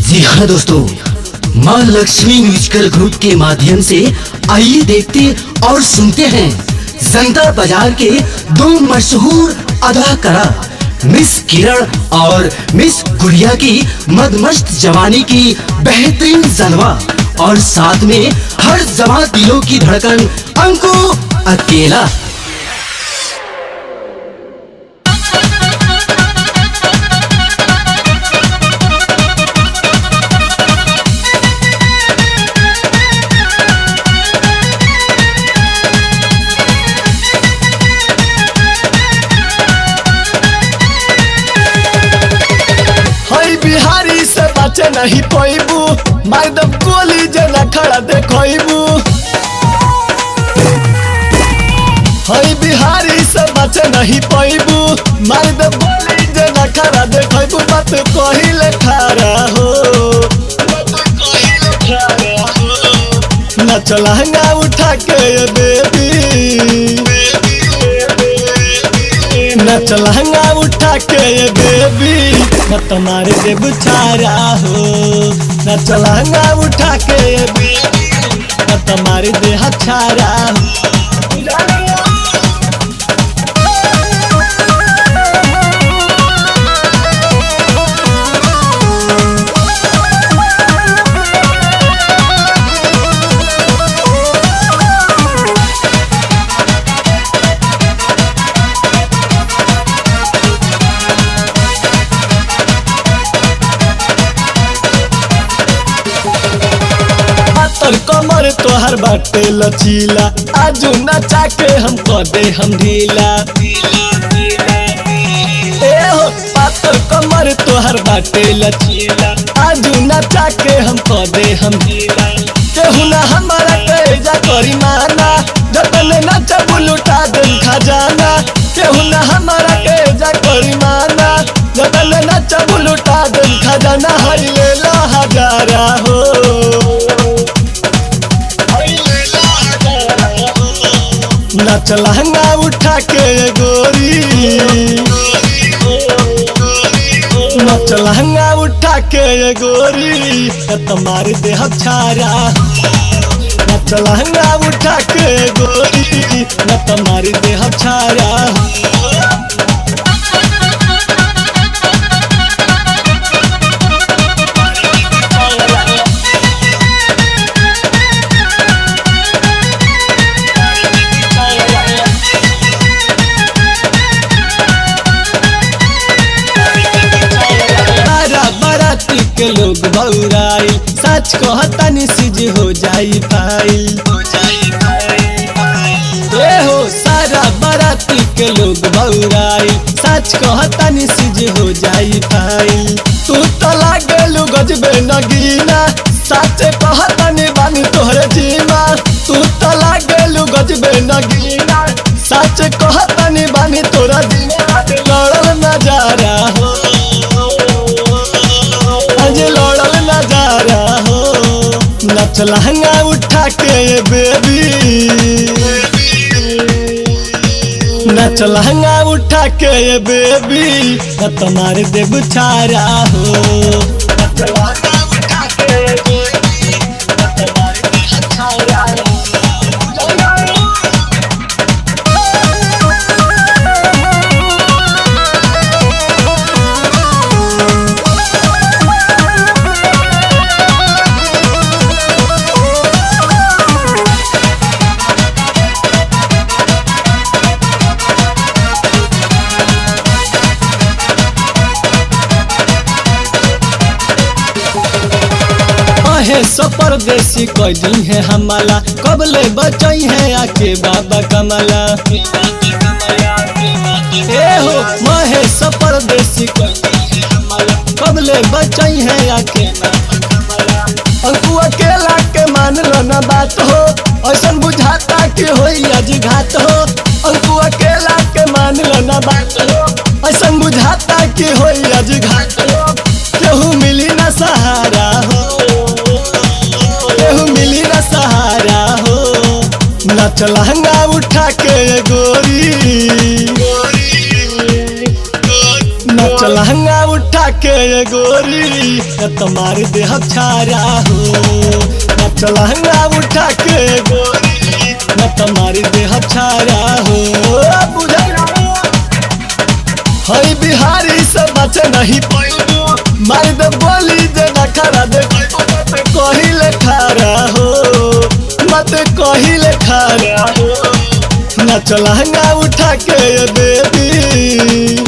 जी हाँ दोस्तों माँ लक्ष्मी म्यूजिकल ग्रुप के माध्यम से आइए देखते और सुनते हैं जनता बाजार के दो मशहूर अदाकारा मिस किरण और मिस गुड़िया की मदमस्त जवानी की बेहतरीन जलवा और साथ में हर जमा दिलों की धड़कन अंको अकेला हई बिहारी से बचे नहीं पैबू मैडम कोली जना खड़ा देखबू हई बिहारी से बचे नहीं पैबू मैडम कोली जना खड़ा देखबू मत कहिले खड़ा हो नच लहंगा उठा के ये बेबी नच लहंगा उठा के ये बेबी न तुम्हारे दे बुछारा हो नच लहंगा उठा के ये बेबी न तुम्हारे दे हछारा हो पातर कमर तोहर बाटे लचीला आजू नचा के हम दे हम ढीला ए हो पातर कमर तोहर बाटे लचीला आजू नचा के हम दे हम ढीला केहू ना हमारा करेजा करी माना जतने नचा बुलुटा दिन खजाना केहू ना हमारा करेजा करी माना जतने नचा बुलुटा दिन खजाना हई लेला हजारा हो नच लहंगा उठा के ये गोरी नच लहंगा उठा के ये गोरी न तुम्हारे देह छारा नच लहंगा उठा के ये गोरी न तुम्हारे देह छारा बारा बाराती के लोग बौराई सच कहता निसिज हो जाई फाइल ए हो सारा बाराती के लोग बौराई सच कहता निसिज हो जाई फाइल तू तो लागेलू गजबे नगीना सच कहता नि बानी तोहरे जीमा तू तो लागेलू गजबे नगीना सच कहता नि बानी तोरा जीमा लड़ल नजारा हो आज लड़ल नजारा हो नच लहंगा उठा के ये बेबी नच लहंगा उठा के ये बेबी न तुम्हारे देव छारा हो नच लहंगा उठा के ये बेबी, न तुम्हारे देह छारा हो। अहे सो परदेसी कैदी है हमारा कब ले बचई है आके बाबा कमला ए हो महेश परदेसी कैदी है हमारा कब ले बचई है आके बाबा कमला अंकु अकेला के मान लो ना बात हो ऐसन बुझाता कि होई आज घात हो अंकु अकेला के मान लो ना बात हो ऐसन बुझाता कि होई आज घात हो केहू मिली ना सहारा हो केहू मिली ना सहारा हो नच लहंगा उठा के ये गोरी नच लहंगा उठा के ये गोरी न तुम्हारे देह छारा हो नच लहंगा उठा के ये गोरी न तुम्हारे देह छारा हो बुझल हई बिहारी से बचे नहीं पैबो मार दे बोली जे नखरा दे कहिले खारा हो मत कहिले खारा हो नच लहंगा उठा के ये बेबी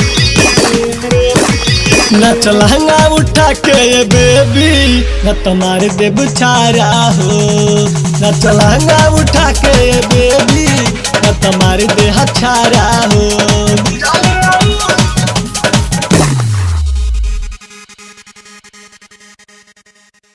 नच लहंगा उठा के ये बेबी न तुम्हारे देव छारा हो नच लहंगा उठा के ये बेबी न तुम्हारे देह छारा हो